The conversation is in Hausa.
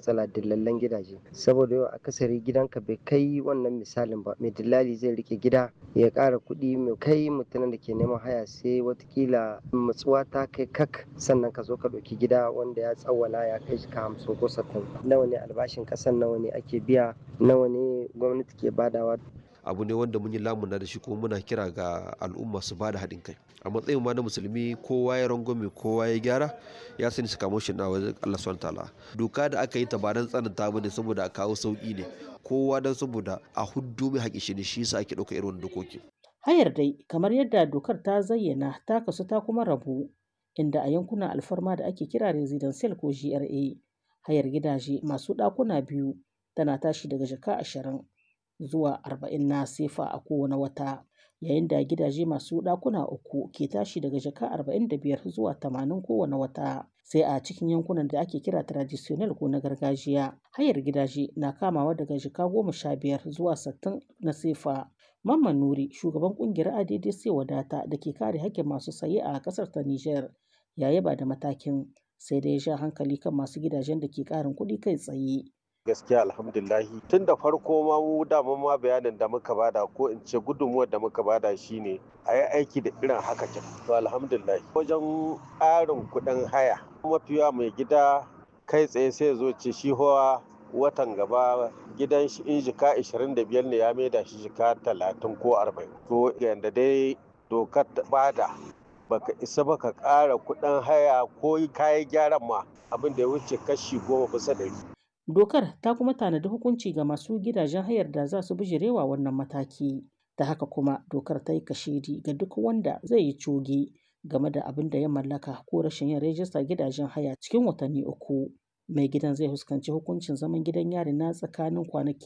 matsala dillallen gidaje saboda yau akasari gidanka bai kai wannan misalin ba mai dillali zai rike gida ya ƙara kuɗi mai kai mutumin da ke neman haya sai watakila matsuwa ta kai kak sannan ka zo ka ɗauki gida wanda ya tsawwala ya kai shi ka hamsin ko sattin nawa ne albashin ƙasan nawa ne ake biya nawa ne gwamnati ke badawa abu ne wanda mun yi lamuna da shi kuma muna kira ga al'umma su bada haɗin kai a matsayin ma na musulmi kowa ya rangwame kowa ya gyara ya sani su kamo shi na wajen Allah subhanahu ta'ala doka da aka yi ta ba dan tsananta bane saboda a kawo sauki ne kowa dan saboda a huddu mai haƙi shi ne shi yasa ake ɗauka irin dokoki hayar dai kamar yadda dokar ta zayyana ta kasu ta kuma rabu inda a yankunan alfarma da ake kira residential ko GRA hayar gidaje masu ɗakuna biyu tana tashi daga jaka ashirin zuwa arba'in na sefa a kowane wata yayin da gidaje masu ɗakuna uku ke tashi daga jaka arba'in da biyar zuwa tamanin kowane wata sai a cikin yankunan da ake kira traditional ko na gargajiya hayar gidaje na kamawa daga jaka goma sha biyar zuwa sittin na sefa mamman nuri shugaban kungiyar addc wadata da ke kare hakkin masu saye a ƙasar ta niger ya yaba da matakin sai da ya sha hankali kan masu gidajen da ke ƙarin kuɗi kai tsaye gaskiya alhamdulahi tun da farko ma mu dama ma bayanin da muka bada ko in ce gudunmuwar da muka bada shine a yi aiki da irin haka kin to alhamdulahi wajen ƙarin kuɗin haya mafiya mai gida kai tsaye sai zo ce shi hawa watan gaba gidan shi in jika 25 ne ya maida shi jika 30 ko 40 to yanda dai dokar bada baka isa baka ƙara kuɗin haya ko kayan gyaran ma abin da ya wuce kashi goma bisa ɗari Dokar ta kuma tanadi hukunci ga masu gidajen hayar da za su bijirewa wannan mataki. Ta haka kuma dokar ta yi kashedi ga duk wanda zai yi coge game da abin da ya mallaka ko rashin yin rajista gidajen haya cikin watanni uku. Mai gidan zai fuskanci hukuncin zaman gidan yari na tsakanin kwanaki